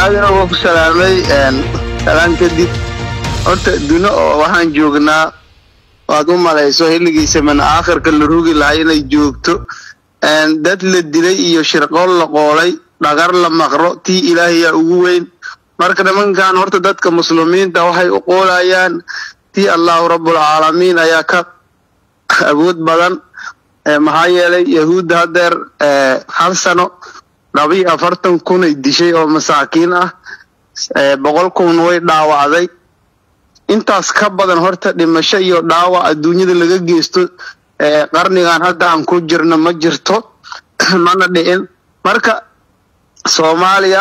aadana waa ku salaamay salaan kadib horta duno oo waxaan joognaa waad u malayso xilligiisa mana aakhirka la rogi lahaa inay joogto dad la dilay iyo shirqool la qoolay dhagar la maqro tii ilaahayaa ugu weyn marka nimankan horta dadka muslimiinta waxay u qoolayaan tii allahu rabbulcaalamiin ayaa ka awood badan maxaa yeelay yahuudda haddeer hal sano labiyo afartan kunay dishay oo masaakiin ah boqol kun way dhaawacday intaas ka badan horta dhimasho iyo dhaawac adduunyada laga geysto qarnigan hadda aan ku jirno ma jirto mana dhicin marka soomaaliya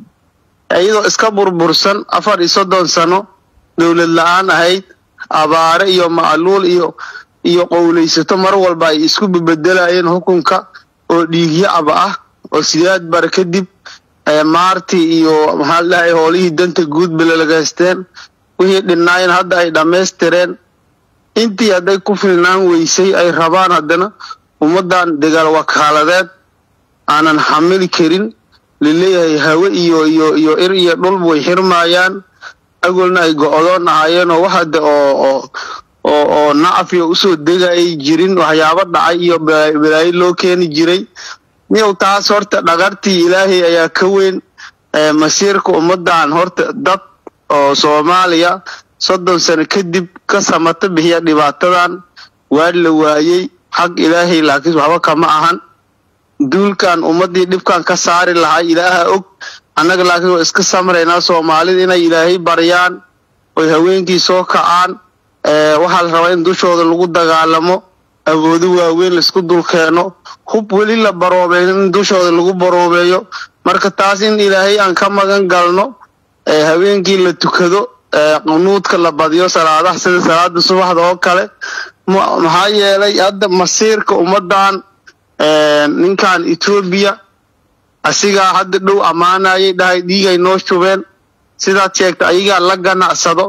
iyadoo iska burbursan afar iyo soddon sano dowlad la-aan ahayd abaare iyo macluul iyo iyo qowlaysato mar walba ay isku bebedelayeen xukunka oo dhiigyacaba ah oo sideed bare kadib maarti iyo maxaa ladhahay howlihii danta guud balelagaysteen wixii dhinnaayeen hadda ay dhammaystireen intii hadday ku filnaan weysay ay rabaan haddana ummaddan dagaal wakaaladeed aanan xamili karin laleeyahay hawe iyo iyo iyo ir iyo dhulba way xirmaayaan agolna ay go-doon ahaayeen oo wax hadda oo oo oo oo nacfiya usoo degayay jirin waxyaabo dhacay iyo balaayo loo keeni jiray niyow taas horta dhagartii ilaahay ayaa ka weyn masiirka ummaddan horta dad oo soomaaliya soddon sano kadib ka samata bixiya dhibaatadan waa la waayey xag ilaahay laakiin waxba kama ahan duulkan ummaddii dhibkan ka saari lahaa ilaaha og annaga laakiin waa iska samraynaa soomaalida inay ilaahay baryaan oy haweenkii soo kacaan waxaa la rabaa in dushooda lagu dagaalamo awoodo waaweyn laisku dulkeeno hub weli la baroobeyn in dushooda lagu baroobeeyo marka taas in ilaahay aan ka magan galno haweenkii la tukado qunuudka la badiyo salaadaha sida salaada subaxda oo kale maxaa yeelay hadda masiirka ummaddan ninkan etoobiya asigaa hadda dhow ammaanayay dhahay dhiigay noo shubeen sidaad sheegta ayagaa la ganacsado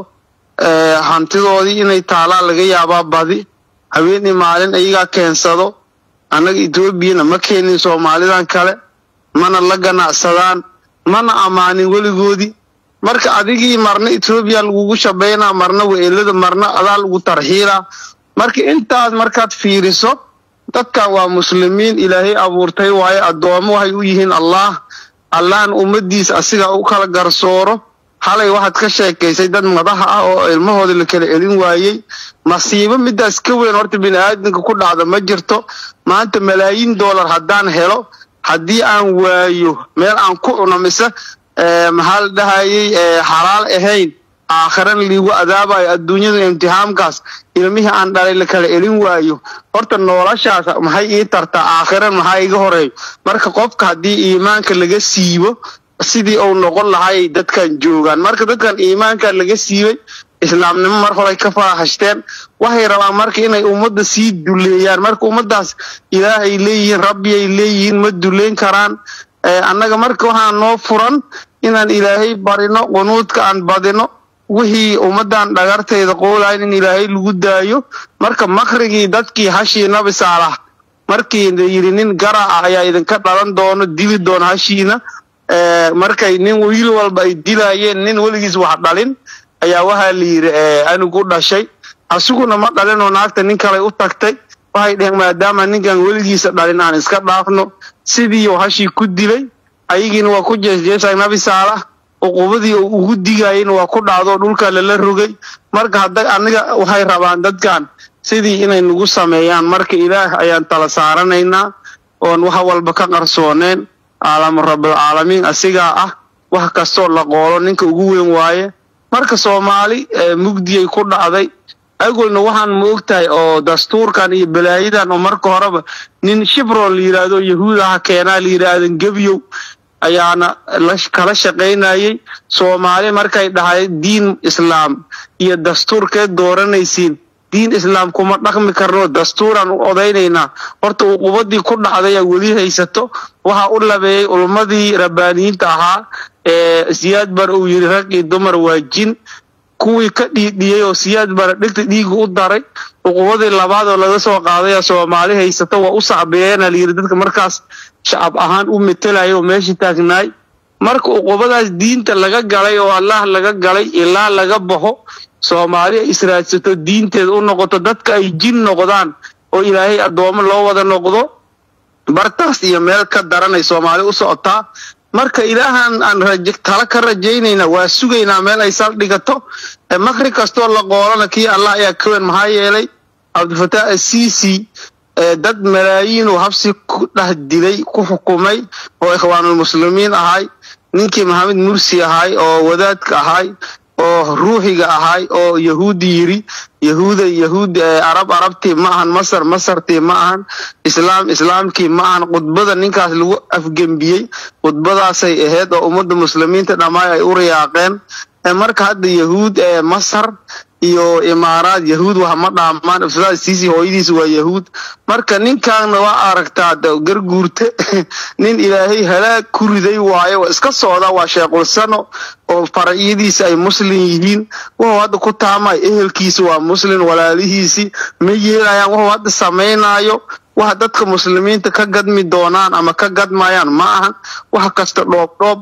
hantidoodii inay taalaa laga yaabaa badi haweenii maalin ayagaa keensado annaga etoobiyana ma keenin soomaalidan kale mana la ganacsadaan mana ammaanin weligoodii marka adigii marna etoobiya lagugu shabaynaa marna weelada marna adaa lagu tarxiilaa marka intaas markaad fiiriso dadkan waa muslimiin ilaahay abuurtay waaye addoommo waxay u yihiin allah allahna ummadiisa asiga u kala garsooro halay waxaad ka sheekaysay dad madaxa ah oo ilmahooda la kala elin waayey masiibo midaas ka weyn horta bini aadamka ku dhacda ma jirto maanta malaayiin dollar haddaan helo haddii aan waayo meel aan ku cuno mise maxaa la dhahayay xalaal ahayn aakhiran liigu adaabayo adduunyada imtixaamkaas ilmihii aan dhalay la kala elin waayo horta noloshaas maxay ii tartaa aakhiran maxaa iga horeeyo marka qofka haddii iimaanka laga siibo sidii uu noqon lahaayay dadkan joogaan marka dadkan iimaanka laga siibay islaamnimo mar horay ka faraahashteen waxay rabaan marka inay ummadda sii duleeyaan marka ummaddaas ilaahay leeyihiin rabbiyay leeyihiin ma duleyn karaan annaga marka waxaa noo furan inaan ilaahay barino qunuudka aan badino wixii ummaddan dhagarteeda qoolayn in ilaahay lagu daayo marka makrigii dadkii hashii nabi saalax markii la yidhi nin garaca ayaa idinka dhalan doono dili doona hashiina markay nin wiil walba ay dilaayeen nin weligiis wax dhalin ayaa waxaa la yidhi anigu dhashay asiguna ma dhalinoo naagta nin kale u tagtay waxay dheheen maadaama ninkan weligiisa dhalin aan iska dhaafno sidiiu hashii ku dilay ayagiina waa ku jeesjeesay nabi saalax uqubadii uu ugu digayeyna waa ku dhacdo dhulka lala rogay marka hadda aniga waxay rabaan dadkan sidii inay nagu sameeyaan marka ilaah ayaan tala saaranaynaa oon wax walba ka qarsooneen caalamu rabbilcaalamiin asigaa ah wax kastoo la qoolo ninka ugu weyn waaye marka soomaali mugdiyay ku dhacday agolna waxaan ma ogtahay oo dastuurkan iyo balaayadan oo marka horeba nin shibron la yidhaahdo yahuudaha keenaa la yidhaahdan gebyow ayaana kala shaqaynayay soomaali markay dhahay diin islaam iyo dastuurkeed dooranaysiin diin islaam kuma dhaqmi karno dastuuraan u odaynaynaa horta uqubadii ku dhacdayaa weli haysato waxaa u labeeyey ulmadii rabbaaniyiinta ahaa ee siyaad bar uu yidhi rag iyo dumar waa jin kuwii ka dhiidhiyey oo siyaad bara dhigta dhiiga u daray uqubadii labaad oo laga soo qaadaya soomaali haysato waa u sacbeyeena layidhi dadka markaas shacab ahaan u metelaya oo meesha taagnaay marka uqubadaas diinta laga galay oo allah laga galay ilaa laga baxo soomaali ay israadsato diinteeda u noqoto dadka ay jin noqdaan oo ilaahay addoomo loo wada noqdo bartaas iyo meel ka daranay soomaali u socotaa marka ilaahan aan tala ka rajaynayna waa sugaynaa meel ay saldhigato makri kastoo la qoolana kii allah ayaa ka weyn maxaa yeelay cabdilfataax asiisi dad malaayiinuu habsi ku dheh dilay ku xukumay oo ikhwaanulmuslimiin ahay ninkii maxamed mursi ahay oo wadaadka ahay oo ruuxiga ahay oo yahuudi yiri yahuuda yahuud arab arabtii ma ahan masar masartii ma ahan islaam islaamkii ma ahan khudbada ninkaas lagu afgembiyey khudbadaasay ahayd oo ummadda muslimiinta dhammaay ay u riyaaqeen marka hadda yahuud ee masar iyo imaaraad yahuud wax ma dhaamaan ifsaad siisi hooyadiis waa yahuud marka ninkaana waa aragtaa garguurte nin ilaahay halaag ku riday waayo waa iska socda waa sheequlsano oo faracyadiisa ay muslim yihiin wuxuu hadda ku taamay ehelkiisa waa muslim walaalihiisii ma yeelayaan wuxuu hadda samaynaayo waxa dadka muslimiinta ka gadmi doonaan ama ka gadmayaan ma ahan wax kasta dhoobdhoob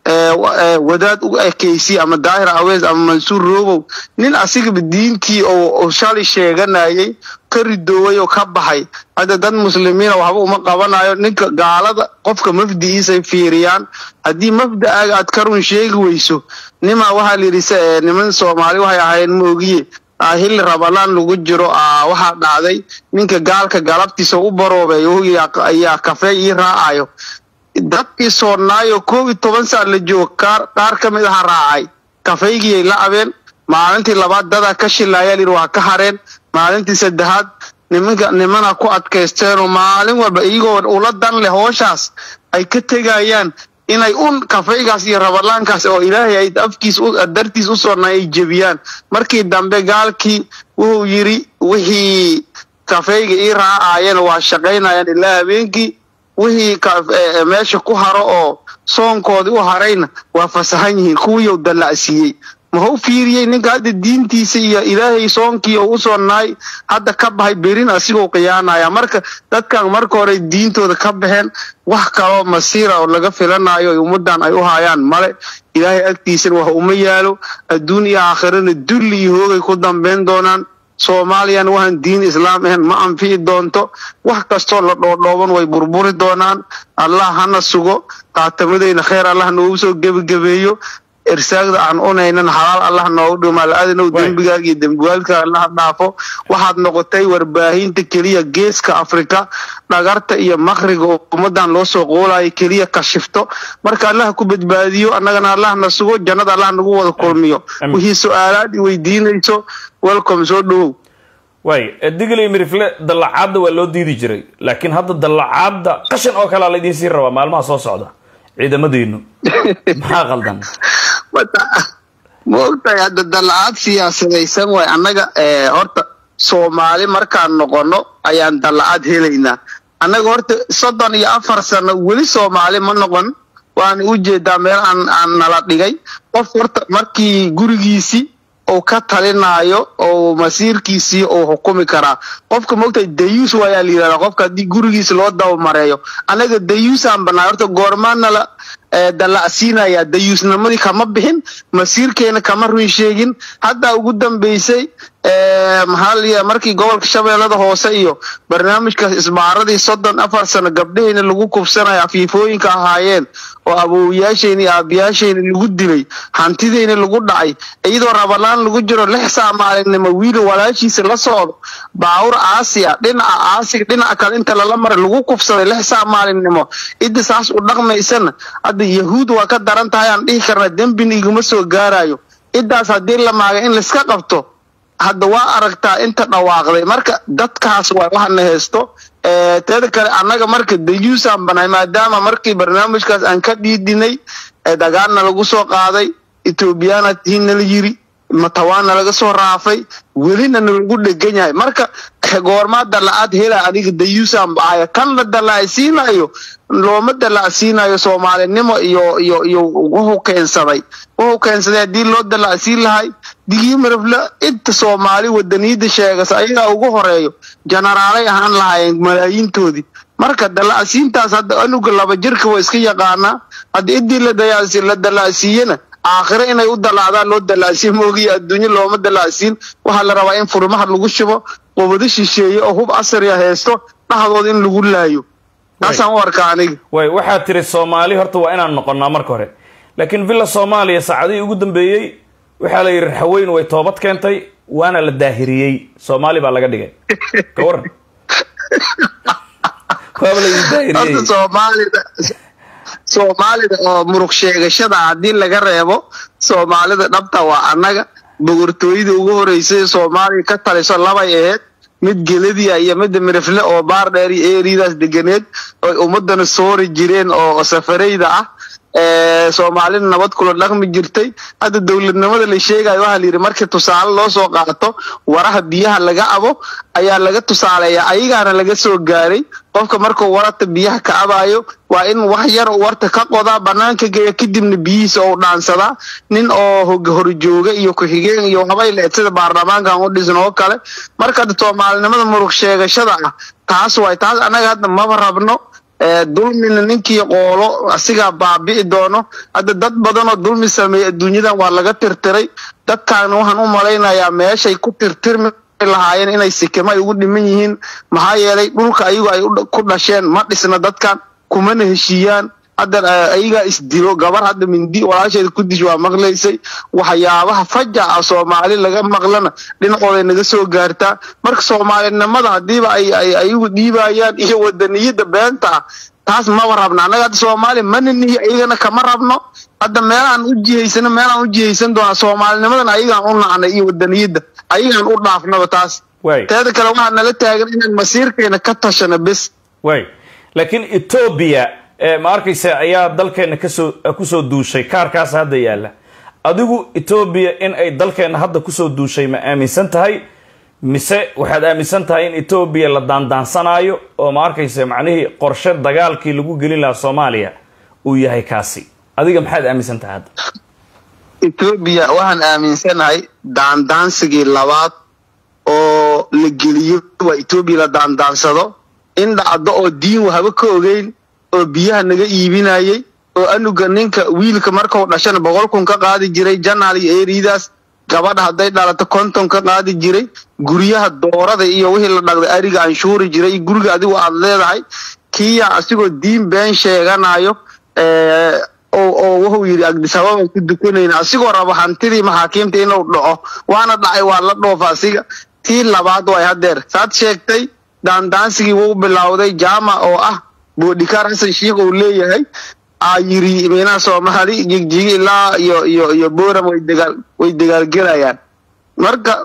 wadaad u ekaysi ama daahir aweys ama mansuur robow nin asigaba diintii oo shalay sheeganayay ka ridooway oo ka baxay hadda dad muslimiina waxba uma qabanayo ninka gaalada qofka mafdigiisay fiiriyaan haddii mafda'aaga aad ka run sheegi weyso nimaa waxaa layidhi niman soomaali waxay ahaayeen moogiye xilli rabalaan lagu jiro waxaa dhacday ninka gaalka galabtiisa u baroobeey ayaa kafee ii raacayo dadkii soonnaayo koob iyo toban sac la joogo qaar ka mid aha raacay kafeygiyay la abeen maalintii labaad dadaa ka shilaaya layidhi waa ka hareen maalintii saddexaad nimanka nimana ku adkaysteenoo maalin walba iyagoo ula dan leh hooshaas ay ka tegayaan inay un kafaygaas iyo rabalaankaas oo ilaahay ay afkiis dartiis u soonnaa ay jebiyaan markii dambe gaalkii wuxuu yidhi wixii kafayga ii raacaayeen waa shaqaynayaan ilaa habeenkii wixii meesha ku haro oo soonkoodii u harayna waa fasahan yihiin kuwiiu dallacsiiyey mahau fiiriyey ninka hadda diintiisa iyo ilaahay soonkii oo u sonnaay hadda ka baxay berin asigoo khiyaanaya marka dadkan marka hore diintooda ka baxeen wax kaloo masiira oo laga filanayo ummaddan ay u hayaan male ilaahay agtiisana wax uma yaalo adduun iyo aakhirana dulli iyo hoogay ku dambayn doonaan soomaaliyana waxaan diin islaam ahayn ma anfici doonto wax kastoo la dhoodhooban way burburi doonaan allah hana sugo qaatamadeyna kheyr allah noogu soo gebagabeeyo irsaagda aan unaynan xalaal allah noogu dhimo al-aadanow dembigaaga iyo dembigaalka allah dhaafo waxaad noqotay warbaahinta keliya geeska afrika dhagarta iyo makriga ummadan loo soo qoolayo keliya kashifto marka allah ku badbaadiyo annagana allah na sugo jannada allah nagu wada kulmiyo wixii su-aalaad i weydiinayso welcome soo dhowow waay digley mirifle dallacaadda waa loo diidi jiray laakiin hadda dallacaadda qashan oo kalea laydiin sii rabaa maalmaha soo socda ciidamadiinu maxaa qaldan ma ogtahay hadda dallacaad siyaasadaysan waay annaga horta soomaali markaan noqono ayaan dallacaad helaynaa annaga horta soddon iyo afar sano weli soomaali ma noqon waana u jeedaa meel aan aan nala dhigay qof horta markii gurigiisii uu ka talinaayo oo masiirkiisii uu xukumi karaa qofka mogtahay dayuus waayaa la yidhahdaa qofka haddii gurigiisa loo dabamareeyo annaga dayuusaan bannaa horta goormaanala dallacsiinayaa dayuusnimadii kama bixin masiirkeena kama run sheegin haddaa ugu dambaysay maxaa la markii gobolka shabeellada hoose iyo barnaamijkaas isbaaradii soddon afar sano gabdhaheyna lagu kubsanayo afiifooyinka ahaayeen oo awowayaashayna iyo aabiyaashayna lagu dilay hantideyna lagu dhacay iyadoo rabalaan lagu jiro lix saa maalinimo wiil walaashiisa la socdo baawur aasiya dhinaca aasiga dhinaca kale inta lala maray lagu kubsaday lix saa maalinimo cidda saas u dhaqmaysana hadda yahuud waa ka daran tahay aan dhihi karna dembina iguma soo gaarayo ciddaas haddii la maaga in laiska qabto hadda waa aragtaa inta dhawaaqday marka dadkaas waa waxana haysto teeda kale annaga marka dayuusaan banahay maadaama markii barnaamijkaas aan ka dhiidinay dagaalna lagu soo qaaday ethoobiyaana tihiinna la yiri matawaana laga soo raafay welina nalagu dhegan yahay marka goormaa dalla'aad hela aniga dayuusaan bahaya kan la dallacsiinayo looma dallacsiinayo soomaalinimo iyo iyo iyo wuxuu keensaday wuxuu keensaday haddii loo dallacsiin lahay digii marafle inta soomaali wadaniyada sheegasa ayagaa ugu horeeyo jenaraalay ahaan lahaayeen malaayiintoodii marka dalacsiintaas hadda anuga laba jirka waa iska yaqaanaa hadda idii la dayaasi la dalacsiiyena aakhire inay u dalaacdaan loo dalacsiin moogiyo adduunyo looma dalacsiin waxaa la rabaa in furmaha lagu shubo qubado shisheeye oo hub asriya haysto dhaxdooda in lagu laayo taasaan u arkaa aniga way waxaad tiri soomaali horta waa inaan noqonnaa marka hore laakiin villa soomaaliya saacadihii ugu dambeeyey waxaa la yidhi raxweyn way toobad keentay waana la daahiriyey soomaali baa laga dhigay ka waran waaba la idin daahiriyey horta soomaalida soomaalida oo muruq sheegashada haddii laga reebo soomaalida dhabta waa annaga bogortooyada ugu horeysay soomaaliya ka taliso labay ahayd mid geladiya iyo midda mirifle oo baar dheer iyo eeridaas deganeed oy ummadana soori jireen oo safarayda ah soomaalida nabad kula dhaqmi jirtay hadda dowladnimada la sheegayo waxaa la yidhi markii tusaale loo soo qaato waraha biyaha laga abo ayaa laga tusaaleeya ayagaana laga soo gaaray qofka markuu warata biyaha ka abayo waa in wax yar warta ka qodaa banaanka geeya kadibna biyihiisa ou dhaansadaa nin oo horjooga iyo ku-xigeen iyo habay leed sida baarlamaankan u dhisan oo kale marka hadda soomaalinimada muruq sheegashada ah taas waay taas annaga hadda maba rabno dulmina ninkii qoolo asigaa baabi'i doono hadda dad badanoo dulmi sameeyey adduunyadan waa laga tirtiray dadkaana waxaan u malaynayaa meeshay ku tirtirmi lahaayeen inay sikimo ay ugu dhiman yihiin maxaa yeelay dhulka ayagu ay ku dhasheen ma dhisna dadkan kumana heshiiyaan hadda ayagaa isdilo gabar hadda mindi walaasheeda ku dish waa maqlaysay waxyaabaha fajaca soomaali laga maqlana dhinacooday naga soo gaartaa marka soomaalinimada hadiiba ay ayagu dhiibayaan iyo wadaniyada beenta ah taas maba rabna annaga hadda soomaali mana nihi ayagana kama rabno hadda meelaan u jihaysano meelaan u jihaysan doonaa soomaalinimadan ayagaan u nacnay iyo wadaniyada ayagaan u dhaafnaba taas way teeda kale waxaa nala taagan inaan masiirkeena ka tashano bes way laakiin etoobiya ma arkaysa ayaa dalkeena kasoo kusoo duushay kaarkaas hadda yaalla adigu etoobiya in ay dalkeena hadda kusoo duushay ma aaminsan tahay mise waxaad aaminsan tahay in etoobiya la daandaansanaayo oo ma arkaysa macnihii qorshe dagaalkii lagu gelin lahaa soomaaliya uu yahay kaasi adiga maxaad aaminsan tahay hadda etoobiya waxaan aaminsanahay daandaansigii labaad oo la geliyo waa etoobiya la daandaansado in dhacdo oo diin wahaba ka ogeyn oo biyaha naga iibinayay oo anuga ninka wiilka markuu dhashana boqol kun ka qaadi jiray janaal iyo eeridaas gabadha hadday dhalato konton ka qaadi jiray guryaha doorada iyo wixii la dhaqday ariga anshuuri jiray guriga adigu aad leedahay kiya asigoo diin been sheeganayo oo wuxuu yidhi agdisababaan ku dukanayna asigoo raba hantidii maxaakiimta inuu dhaco waana dhacay waa la dhoofa asiga tii labaad way hadeer saad sheegtay daandaansigii wuu bilowday jaama oo ah boodhikaar xasan shiikh uu leeyahay aa yiri meelaha soomaali jigjigi ilaa iyo iyo iyo boram way dagaal way dagaalgelayaan marka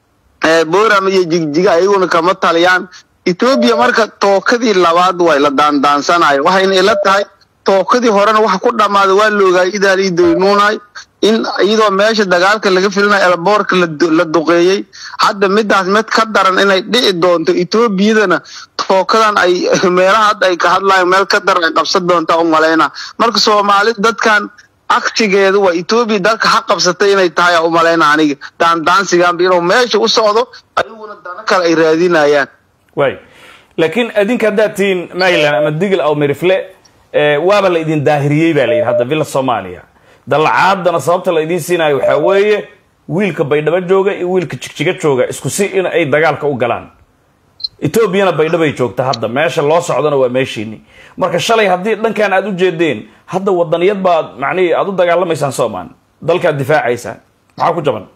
boram iyo jigjiga ayaguna kama taliyaan etoobiya marka tookadii labaad way la daandaansanayo waxayna ila tahay tookadii horena waxa ku dhammaaday waa la ogaayay idaalii doynuunay in iyadoo meesha dagaalka laga filinayo elboorka la duqeeyey hadda midaas mid ka daran inay dhici doonto etoobiyadana tookadan ay meelaha hadda ay ka hadlayan meel ka daran ay qabsan doontaa u malayna marka soomaali dadkan aktigeedu waa etoobiya dalka ha qabsatay inay tahay aa u malayna aniga daandaansigaanba inuu meesha u socdo ayaguna dano kale ay raadinayaan way laakiin adinka haddaad tihiin maryland ama digl aw mirifle waaba la idin daahiriyey baa la yidhi hadda villa soomaaliya dallacaadana sababta la idiin siinayo waxaa weeye wiilka baydhabo jooga iyo wiilka jigjiga jooga isku si in ay dagaalka u galaan etoobiyana baydhabay joogta hadda meesha loo socdona waa meeshiini marka shalay haddii dhankan aad u jeedeen hadda wadaniyad baad macnihii aad u dagaalamaysaan soomaan dalkaad difaacaysaan maxaa ku jaban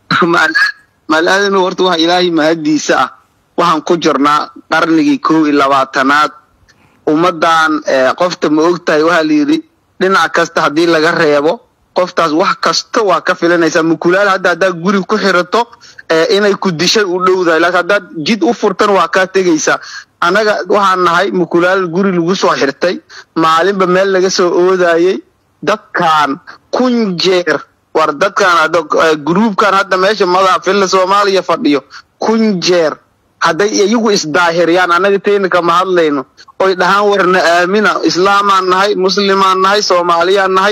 malaadinu horta waxa ilaahay mahadiisa ah waxaan ku jirnaa qarnigii kow iyo labaatanaad ummadan qofta ma ogtahay waxaa la yidhi dhinac kasta haddii laga reebo qoftaas wax kasta waa ka filanaysaa mukulaal hadda haddaad guri ku xirato inay ku dishay u dhowdahay laakiin haddaad jid u furtan waa kaa tegaysaa annaga waxaan nahay mukulaal guri lagu soo xirtay maalinba meel laga soo oodayey dadkan kun jeer war dadkan gruubkan hadda meesha madaxa filla soomaaliya fadhiyo kun jeer hadday iyagu isdaahiriyaan annaga teyna kama hadlayno oy dhahaan warna aamina islaamaan nahay muslimaan nahay soomaaliyaan nahay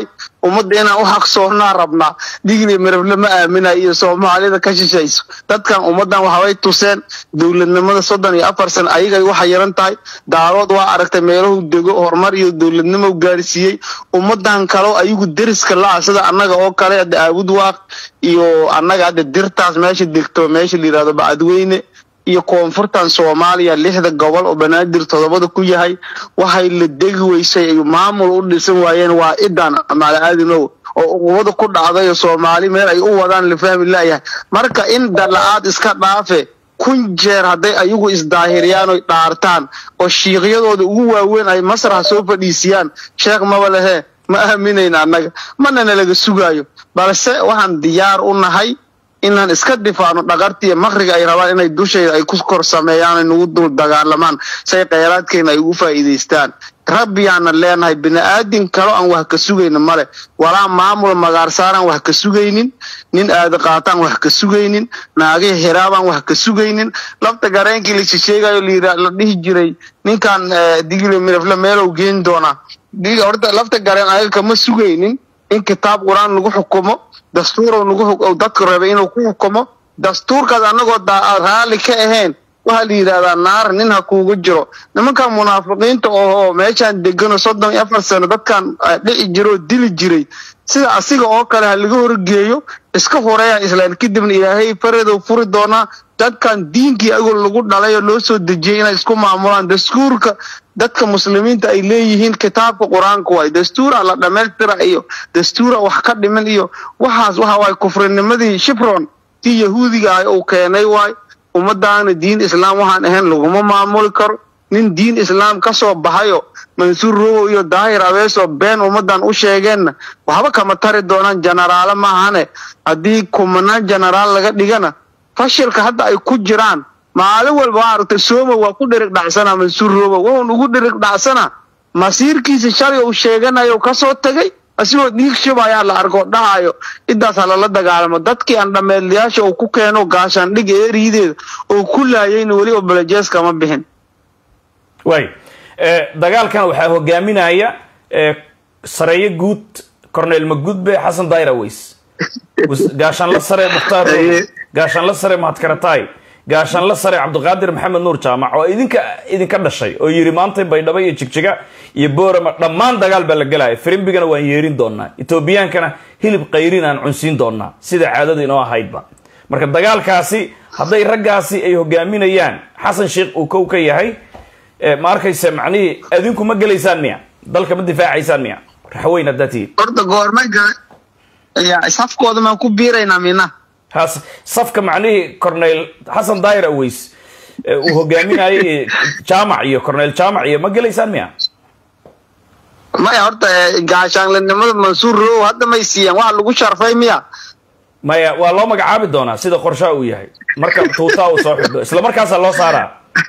ummadda inaan u xaqsoonnaa rabnaa digli mirable ma aaminayo iyo soomaalida ka shishayso dadkan ummaddan waxbay tuseen dowladnimada soddon iyo afar san ayagay u xayiran tahay daarood waa aragtay meelahu dego horumar iyo dowladnimo gaarsiiyey ummaddan kaleo ayagu deriska la-ah sida annaga oo kale hadda aabud waaq iyo annaga hadda dirtaas meesha degto meesha la yidhahdo bacadweyne iyo koonfurtan soomaaliya lixda gobol oo banaadir todobada ku yahay waxay la degi weysay ay maamul u dhisan waayeen waa idan malaadinow oo uqubada ku dhacday oo soomaali meel ay u wadaan la fahmi laayahay marka in dala-aad iska dhaafe kun jeer hadday ayagu isdaahiriyaan oy dhaartaan oo shiiqyadooda ugu waaweyn ay masraxa soo fadhiisiyaan sheekh maba lehe ma aaminayna annaga mana nalaga sugaayo balse waxaan diyaar u nahay inaan iska difaacno dhaqartiiyo makriga ay rabaan inay dushayda ay ku kor sameeyaan ay nagu dul dagaalamaan say kheyraadkeena ay ugu faa'iidaystaan rabbiyaana leenahay bini-aadin kalo aan wax ka sugaynin male walaa maamul magaarsaaraan wax ka sugaynin nin aada qaataan wax ka sugaynin naagihii xiraabaan wax ka sugaynin lafta gareenkii la shisheegayo la dhihi jiray ninkan digli mirafle meelow geen doonaa horta lafta gareen ayaga kama sugaynin in kitaab qur-aan lagu xukumo dastuurow nagu dadku rabay inuu ku xukumo dastuurkaas annagoo raalli ka ahayn waxaa la yidhahdaa naar nin ha kuugu jiro nimankan munaafiqiinta oo meeshaan degano soddon iyo afar sano dadkan dhici jira oo dili jiray sida asiga oo kale ha laga horgeeyo iska horeeyaan islaan kadibna ilaahay faradow furi doonaa dadkan diinkii agoo lagu dhalay oo loo soo dejiyay inay isku maamulaan dastuurka dadka muslimiinta ay leeyihiin kitaabka qur-aanka waay dastuura la dhammaystira iyo dastuura wax ka dhimin iyo waxaas waxa waay kufrinimadii shifron tii yahuudiga ah uu keenay waay ummadaana diin islaam waxaan ahayn laguma maamuli karo nin diin islaam ka soo baxayo mansuur rowow iyo daahir abeesoo been ummadan u sheegeenna waxba kama tari doonaan jenaraalo maahane haddii kumanaan jenaraal laga dhigana fashilka hadda ay ku jiraan maalin walba waa aragtay sooma waa ku dhirig dhacsanaa mansuur rowow wuxuun ugu dhirig dhacsanaa masiirkiisa shalay uu sheeganayo kasoo tegay asigoo dhiig shubayaa la arko dhahayo intaas ha lala dagaalamo dadkii aan dhameedlayaasha uu ku keeno gaashaandhig eeriideeda oo ku laayayna weli obolojees kama bixin waay dagaalkan waxaa hogaaminaya sareeyo guud cornel magudbe xasan daayir aweys gaashaanla sare mukhtaar gaashaanla sare mahadkaratay gaashaanla sare cabdiqaadir maxamed nuur jaamac oo idinka idinka dhashay oo yiri maanta baydhabo iyo jigjiga iyo boorama dhammaan dagaal baa la gelaya firimbigana waan yeerin doonaa etoobiyaankana hilib qayrin aan cunsiin doonaa sida caadada inoo ahaydba marka dagaalkaasi hadday raggaasi ay hogaaminayaan xasan sheikh uu kow ka yahay ma arkaysa macnihii adinku ma gelaysaan miya dalka ma difaacaysaan miya raxweyn haddaa tihiin horta goormay gala safkooda maan ku biiraynaa mina has safka macnihii cornel xasan daayir aweys uu hogaaminayay jaamac iyo cornel jaamac iyo ma gelaysaan miya maya horta gaashaanlinimada mansuur row hadda may siiyaan waxa lagu sharfay miya maya waa loo magacaabi doonaa sida qorshaha uu yahay marka tuutaa uu soo xidho isla markaasaa loo saaraa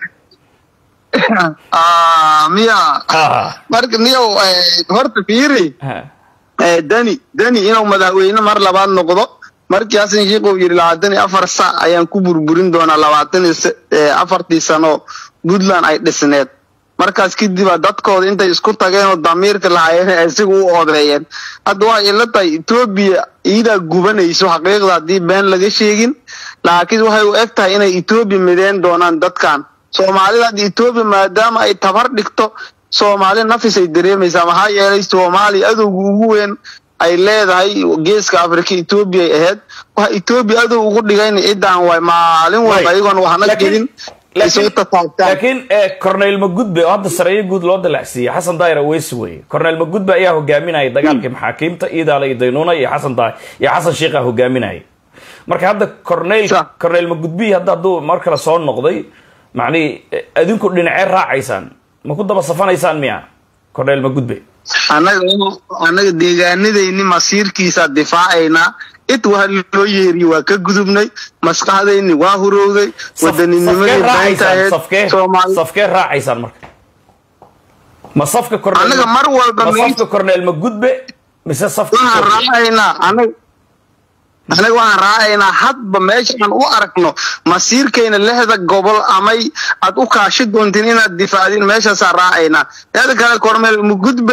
miya marka niyow horta fiiri dani dani inuu madaxweyne mar labaad noqdo markii xasan sheikh uu yidhi labaatan iyo afar sac ayaan ku burburin doonaa labaatan iyo afartii sano puntland ay dhisneed markaas kadibaa dadkooda intay isku tageen oo damiirka lahaayeen isaga u odeeyeen hadda waxay ila tahay etoobiya iidaa gubanayso xaqiiqda haddii been laga sheegin laakiin waxay u eg tahay inay etoobiya mideen doonaan dadkan soomaalida hadda etoobiya maadaama ay tabar dhigto soomaali nafis ay dareemaysaa maxaa yeelay soomaaliya adowga ugu weyn ay leedahay geeska afrika etoobiya ay ahayd waxa etoobiya adow ugu dhigayna ciddaan waay maalin walba ayagoon waxna gelin laakiin cornel magudbe oo hadda sareeyo guud loo dalacsiiyey xasan daayir aweys weye cornel magudbe ayaa hogaaminayay dagaalkii maxaakiimta iidaale iyo daynuuna iyo xasan daay iyo xasan sheikha hogaaminayay marka hadda cornel cornel magudbi hadda hadduu mar kale soo noqday macnihi adinku dhinacee raacaysaan ma ku daba safanaysaan miya cornel magudbe annaga annaga deegaanadayni masiirkiisa difaacaynaa id waa loo yeeriye waa ka gudubnay maskaxdayni waa hurowday wadanninimadii beenta ahayd safkee raacaysaan marka ma safka annaga mar walba ma safka cornel magudbe mise safka waxaan raacaynaa annaga anaga waxaan raacaynaa hadba meeshaan u aragno masiirkayna lixda gobol amay aad u kaashi doontiin inaad difaacdiin meeshaasaan raacaynaa teeda kale cornel magudbe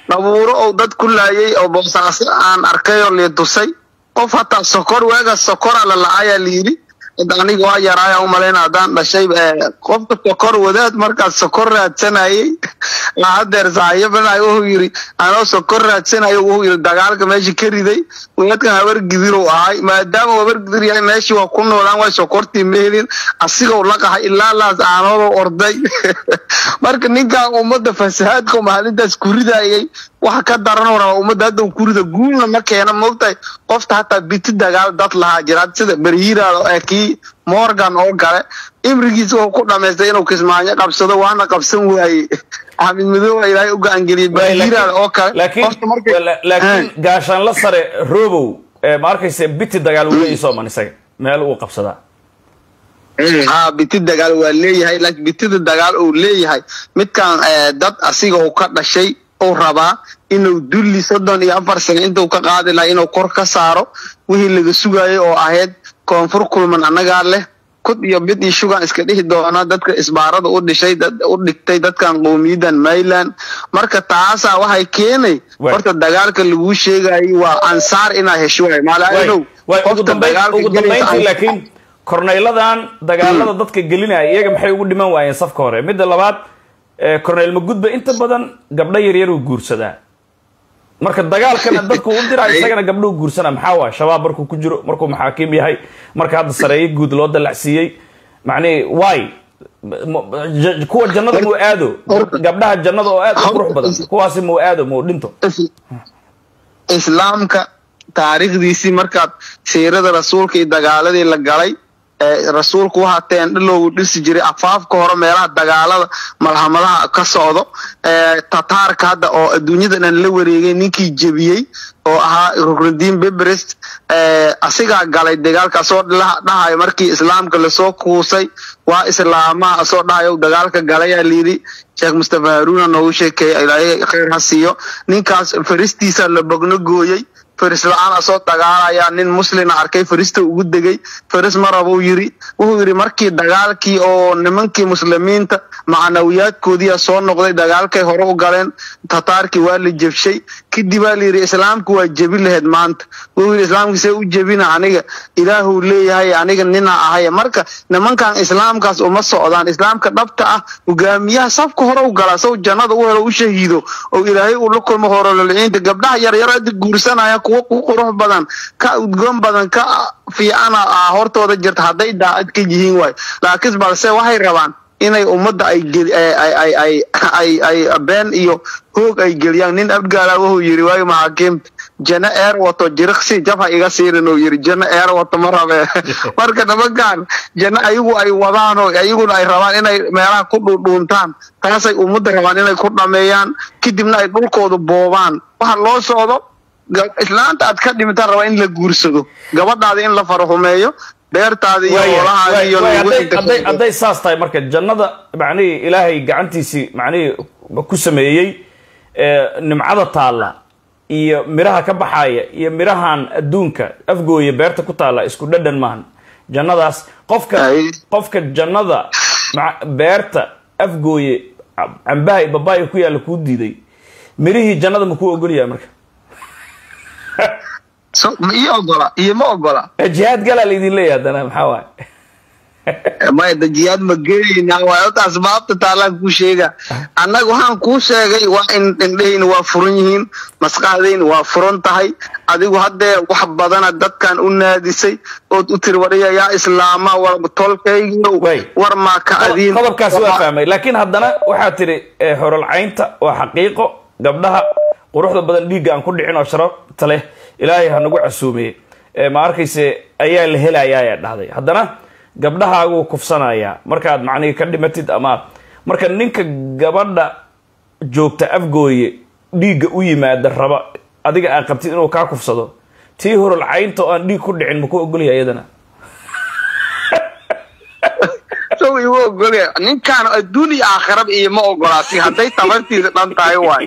dhabuuro oo dad ku laayay oo boosaaso aan arkay oo liitusay qof hataa sokor waaga sokora la lacayaa layidhi aniga waa yaraaya umalayna haddaan dhashay qofka sokor wadaad markaas sokor raadsanayay hadeer saaxiibana wuxuu yiri anoo sokor raadsanayo wuxuu yiri dagaalka meesha ka riday wadaadkan habar gidirow ahay maadaama habar gidir yahay meeshii waa ku noolaan way sokortii ma helin asigoo la qahay ilaa laas aanoodo orday marka ninkan ummadda fasahaadka maalintaas ku ridayay waxa ka daranoo raba ummadda hadda ku rida guulna ma keena moogtahay qofta hataa biti dagaal dad lahaa jira sida berhiiraada ee kii morgan oo kale imrigiisa wuxuu ku dhamaystay inuu kismaayo qabsado waana qabsan waaye axmed madooba ilaahay u gacangeliyey berhiiraada oo kale laakiin gaashaanla sare robow ma arkayse biti dagaal wuu leeyahay sooman isaga meel uu qabsadaa ha biti dagaal waa leeyahay laakiin bitida dagaal uu leeyahay midkan dad asiga uu ka dhashay uu rabaa inuu dulli soddon iyo afar sano intuu ka qaadi lahaa inuu kor ka saaro wixii laga sugayay oo ahayd koonfur kulman annagaa leh kud iyo bid iyo shugan iska dhihi doona dadka isbaarada u dhishay u dhigtay dadkan qowmiyadan mayland marka taasaa waxay keenay horta dagaalka laguu sheegayay waa ansaar inaa hesho waay maalinow ugu dambayntii laakiin korneyladan dagaalada dadka gelinaya iyaga maxay ugu dhiman waayeen safka hore midda labaad corneyl magudba inta badan gabdho yaryar uu guursadaa marka dagaalkana dadku u dira isagana gabdhuu guursana maxaa waay shabaab markuu ku jiro markuu maxaakiim yahay marka hadda sareeyo guud loo dalacsiiyey macnihi waay kuwa jannada muu aado gabdhaha jannada oo aad u qurux badan kuwaasi muu aado muu dhinto islaamka taariikhdiisii markaad siirada rasuulka iyo dagaaladii la galay rasuulku waxaa teendhaloogu dhisi jiray afaafka hore meelaha dagaalada malhamadaha ka socdo tataarka hadda oo adduunyada dhan la wareegay ninkii jebiyey oo ahaa ruknudiin bebrest asigaa galay dagaalkaasoo dhahayo markii islaamka lasoo kuusay waa islaamaha asoo dhahayo dagaalka galayaa layidhi sheekh mustafa haruuna noogu sheekeeya ilaahay khayr ha siiyo ninkaas faristiisa la bogno gooyey faris la-aan asoo dagaalaya nin muslina arkay farista ugu degay faris ma rabuu yiri wuxuu yidhi markii dagaalkii oo nimankii muslimiinta macnawiyaadkoodiia soo noqday dagaalkay hore u galeen tataarkii waa la jebshay kadib baa layidhi islaamku waa jebi lahayd maanta wuxuu yidhi islaamkii see u jebina aniga ilaahuu leeyahay aniga nina ahay marka nimankan islaamkaas uma socdaan islaamka dhabta ah hogaamiyaha safka hore u galaa saw jannada u helo u shahiido oo ilaahay uu la kulmo horololiciinta gabdhaha yaryar hadda guursanaya kuwa ku qurux badan ka udgoon badan ka fiicana hortooda jirta hadday daacad ka yihiin waay laakiin balse waxay rabaan inay ummadda ay ay been iyo hoog ay geliyaan nin abgaala wuxuu yiri waayo maxaakiimta jana eer wato jiriqsi jabha iga siirin uu yiri jana eer wato ma rabe marka nimankan jana ayagu ay wadaan oo ayaguna ay rabaan inay meelaha ku dhuudhuuntaan taasay ummadda rabaan inay ku dhameeyaan kadibna ay dhulkooda boobaan waxa loo socdo islaanta aad ka dhimitaan rabaa in la guursado gabadhaada in la farahumeeyo beertaada iyo hoolahaada iyo hadday saas tahay marka jannada macnihii ilaahay gacantiisii macnihii ku sameeyey nimcada taalla iyo miraha ka baxaaya iyo mirahan adduunka afgooya beerta ku taalla isku dhadhan maahan jannadaas qofka qofka jannada beerta afgooye cambaha babaaya ku yaalla kuu diiday mirihii jannada ma kuu ogolyahay marka iyo ogola iyo ma ogola jihaad galaa laydin leeyahay haddana maxaa waaye maya da jihaad ma gelayna waay ota asbaabta taalaan kuu sheega annaga waxaan kuu sheegay waa in indhahayna waa furan yihiin maskaxdayna waa furan tahay adigu haddee wax badana dadkan u naadisay ood u tiri wadhaya yaa islaama war tolkaygiyo war maa ka adiin qodobkaas waa fahmay laakiin haddana waxaa tiri horolcaynta waa xaqiiqo gabdhaha quruxda badan dhiigga aan ku dhicin oo sharafta leh ilaahay ha nagu casuumeye ma arkayse ayaa la helayaa ayaa dhahday haddana gabdhahaaguu kufsanayaa markaad macnihii ka dhimatid ama marka ninka gabadha joogta afgooye dhiigga u yimaada raba adiga aad qabtid inuu kaa kufsado tii horolcaynta oo aan dhiig ku dhicin maku ogolyahay iyadana igu ogolya ninkaan adduun iyo aakhiraba iyo ma ogolaasi hadday tabartiisa dhan tahay waay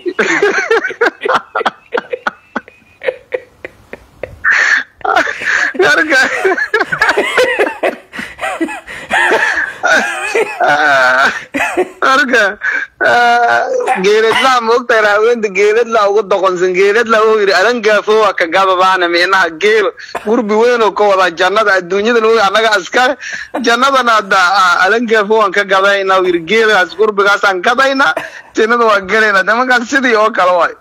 marka marka geeladlaa maogtahay raaweynta geeladlaa ugu doqonsan geeladlaa wuxuu yidhi alangaafo waa ka gababaana minaha geel gurbi weyn oo ka wadaa jannada adduunyadan wey annaga askare jannadana hadda alangaafo waan ka gadayna uu yidhi geelaas gurbigaasaan gadayna jannada waan galayna de markaas sidii oo kale waay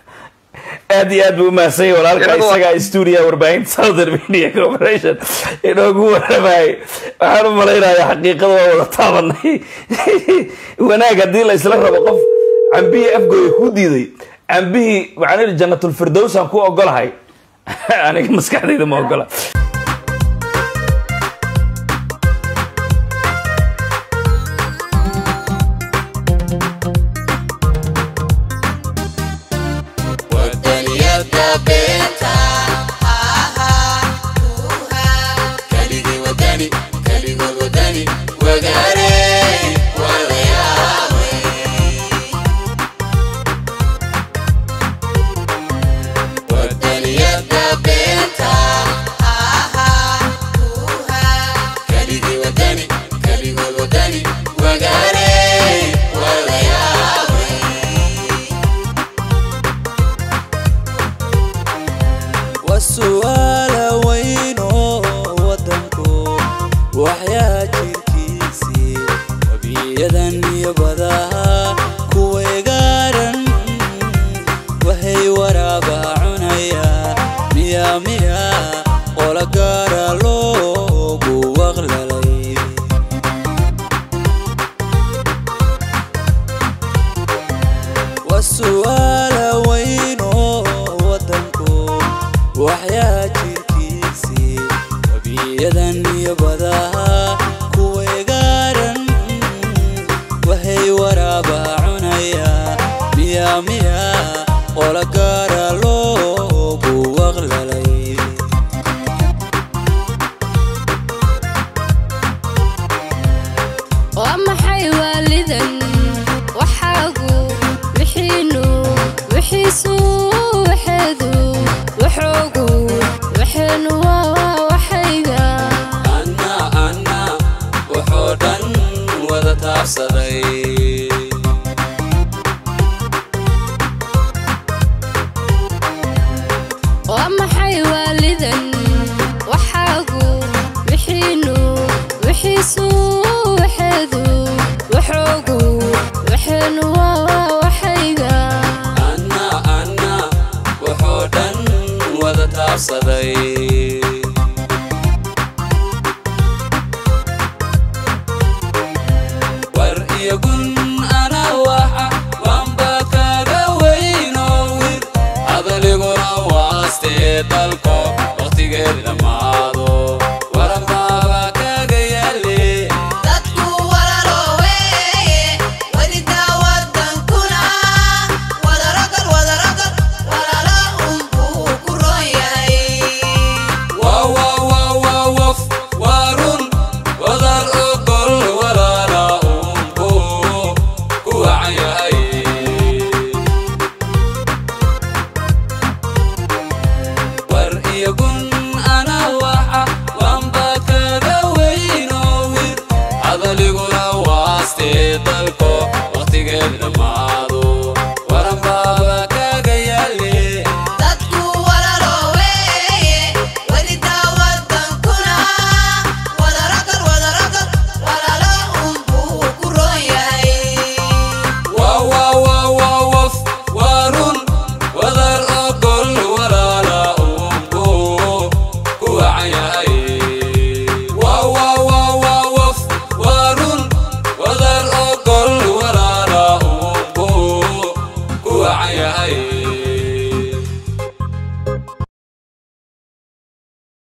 aad iyo aad buu umahadsan yahay walaalka isagaa stuudiya warbaahinta southern media corporation inoogu waramayay waxaan u malaynayaa xaqiiqada waa wada taabanay wanaag haddii la isla rabo qof cambihii afgooya ku diiday cambihii waxaan idhi jannatulfirdows aan ku ogolahay aniga maskaxdayda ma ogola war iyo